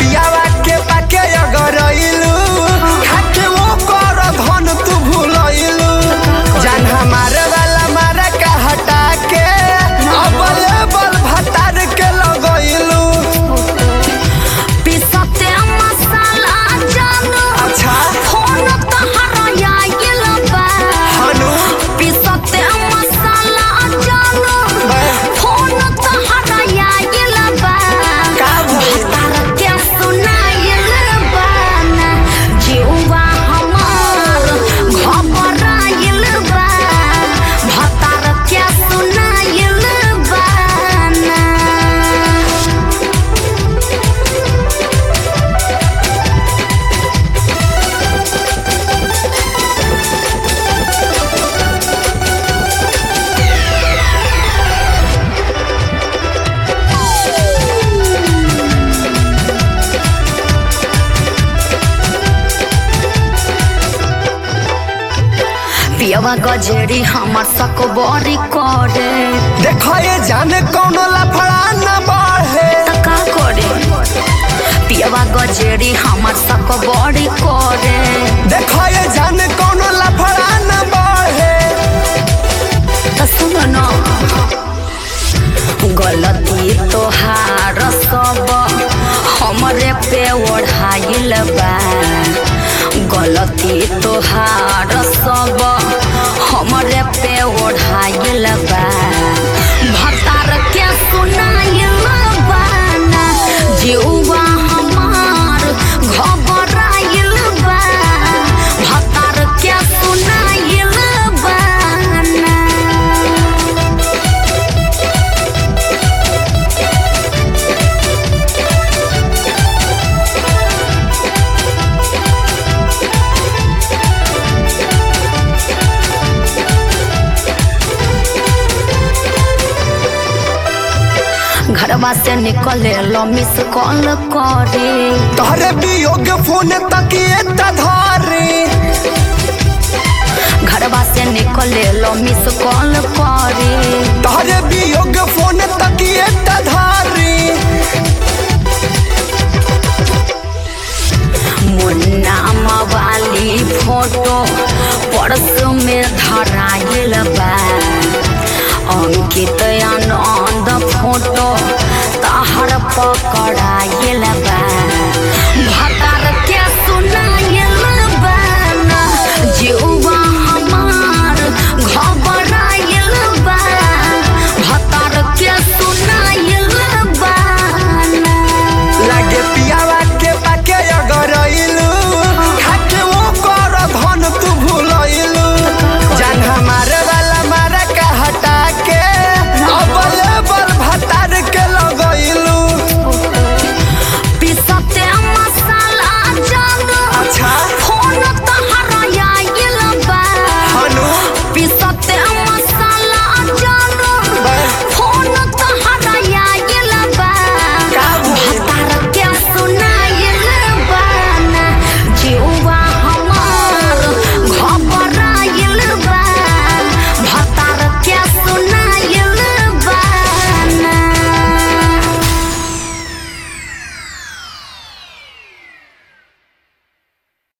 पियावा के पाके अगरइलू खाके वो कर धन तू भूलइलू जान हमारे वाला मारा का हटा के अबले बल भतार के लगइलू पिसते मसाला जानू अच्छा फोन तहरा आइल बा हनु पिसते मसाला जानू फोन तहरा आइल बा का भइल? भतार के सुनाइल बा ना जीवा हमार घबराइल बा भतार के सुनाइल बा ना पियवा गजेरी हमर सक बड़ी करे देखो ये जाने कौनो लफड़ा न बढ़े त का करे पियवा गजेरी हमर सक बड़ी करे देखो ये जाने कौनो लफड़ा न बढ़े त सुन न गलती तोहार सब हमरे पे ओढ़ाइल बा गलती तोहार सब हमरे पे ओढ़ाइल बा भतार के सुनाइल बा ना जीवा हमार घबराइल बा भतार के सुनाइल बा ना घरवा से निकले लो मिस कॉल करे तोहरे वियोग फोन तकिए त धरे घरवा से निकले लो मिस कॉल करे तोहरे वियोग फोन तकिए त धरे मुन्ना मवाली फोटो पर्स में धराइल बा अंकित आनंद फोटो तहर पकड़ाइल बा